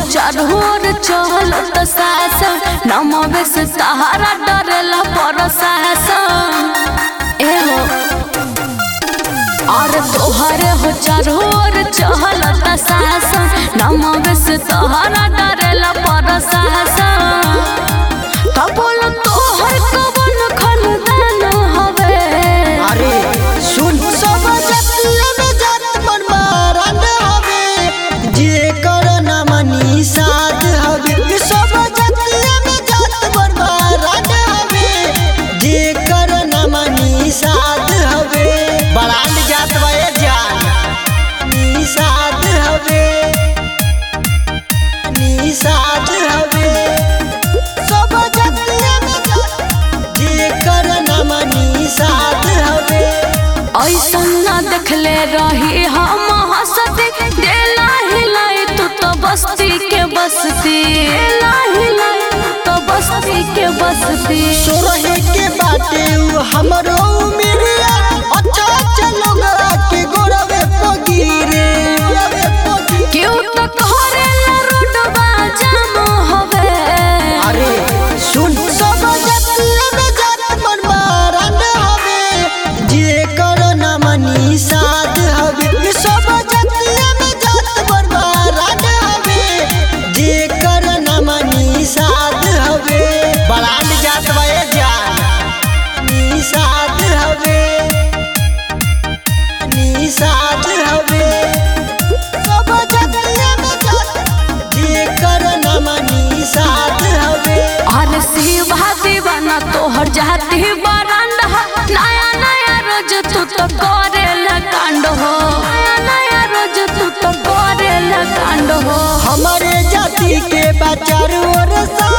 चारोर चहल त सासन नमवे से सहारा डरेला प्रशासन ए हो और तोहरे हो चारोर चहल त सासन नमवे से सहारा डरेला प्रशासन का बोल तोहर कवन खानदान हवे अरे सुन सब जतिया में जात मन मारन हवे जे कर नाम निषाद हवे सब जतिया में जात मन मारन हवे जे कर नाम निषाद हवे बड़ान जात बे जान निषाद हवे निषाद हवे सब जतिया में जात जे कर नाम निषाद हवे ऐसन न देखले रही हम हंसती देला हिलाई तू तो बस्ती के बसती देला हिलाई तू तो बस्ती के बसती सोरहे के बाटे उ हमरो मिरिया अच्छा अच्छा लोग के गोरवे पगिरे गोरवे पगिरे क्यों तो कहरेला रोडवा जाम हवे अरे सुन सब जतिया में जात मन मारन हवे जे कर नाम निषाद हवे सब जतिया में जात मन मारन हवे जे कर नाम निषाद हवे बड़ान जात बे जान निषाद हवे निषाद हवे सब जतिया में जात जे कर नाम निषाद हवे और शिवा दीवाना तोहर जाती बरांड हो नया नया रोज तू तो करेला कांड हो नया नया रोज तू तो करेला कांड हो हमारे जाति के बचार और सा